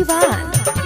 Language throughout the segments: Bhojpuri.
सिवान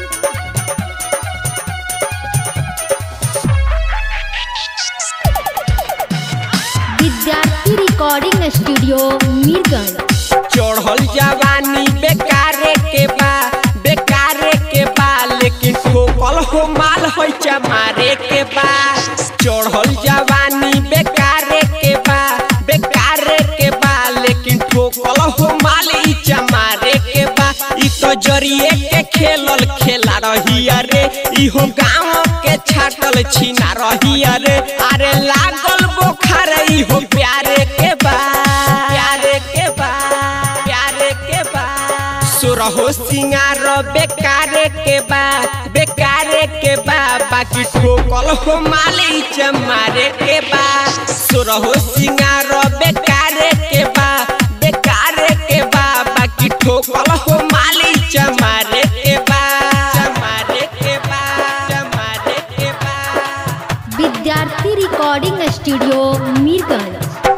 विद्यार्थी रिकॉर्डिंग स्टूडियो मीरगंज चढ़ल जवानी बेकारे के बा बेकारे के बा लेकिन ठोकल हो माल हो चमारे के बा चढ़ल जवानी बेकारे के बा बेकारे के बा लेकिन ठोकल हो माल ई चमारे के बा ई तो जरिए के खेलल खेला रही अरे इहो गाँव के छाटल छीना रही अरे अरे लागल बोखार इहो प्यारे के बा प्यारे के बा प्यारे के बा सुरहो सिंगार बेकारे के बा बेकारे के बा बाकी ठोकल हो माले चमारे के बा सुरहो सिंगार बेकारे के बा बेकारे के बा बाकी ठोकल हो माले चमारे के बा चमारे के बा चमारे के बा विद्यार्थी रिकॉर्डिंग स्टूडियो मीरगंज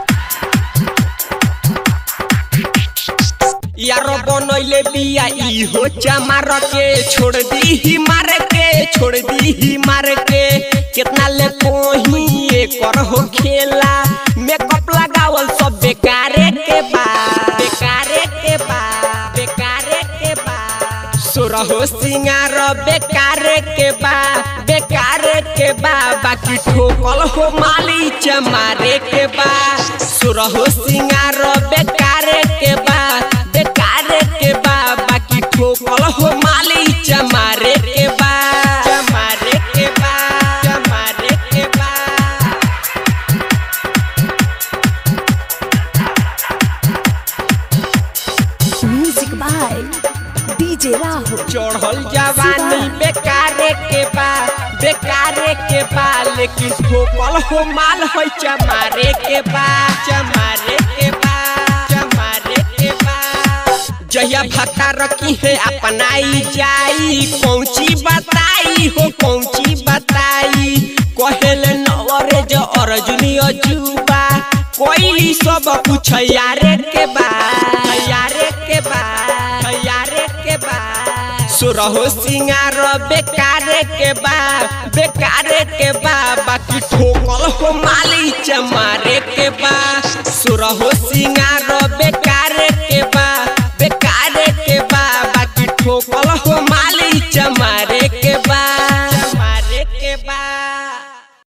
यारो बनैले बिया इहो चमार के छोड़ दी ही मार के छोड़ दी ही मार के कितना ले कोही एकर हो खेला मेकअप लगावल सब बेकारे के बा बेकारे के बा बेकारे के बा सुरहो सिंगार बेकारे के बा बेकारे के बा बाकी ठोकल हो माली चमारे के बा सुरहो सिंगार बेकारे के बा बेकारे के बा बाकी ठोकल हो माली चमारे के बा चमारे के बा चमारे के बा म्यूजिक बाय डीजे राहुल चढ़ल जवानी बेकारे के बा बेकारे के बा लेकिन ठोकल हो माल हो चमारे के बा चमारे के बा चमारे के बा जहिया भत्ता रखी है अपनाई जाई कौची बताई हो कौची बताई कहेले नवरे जो अर्जुनी अजूबा कोई सब कुछ यारे के बा यारे के बा यारे के बा सुरहो सिंगार बेकारे के बा बेकारे के बा बाकी ठोकल हो माली चमारे के बा सुरहो सिंगार बेकारे के बा बेकारे के बा बाकी ठोकल हो माली चमारे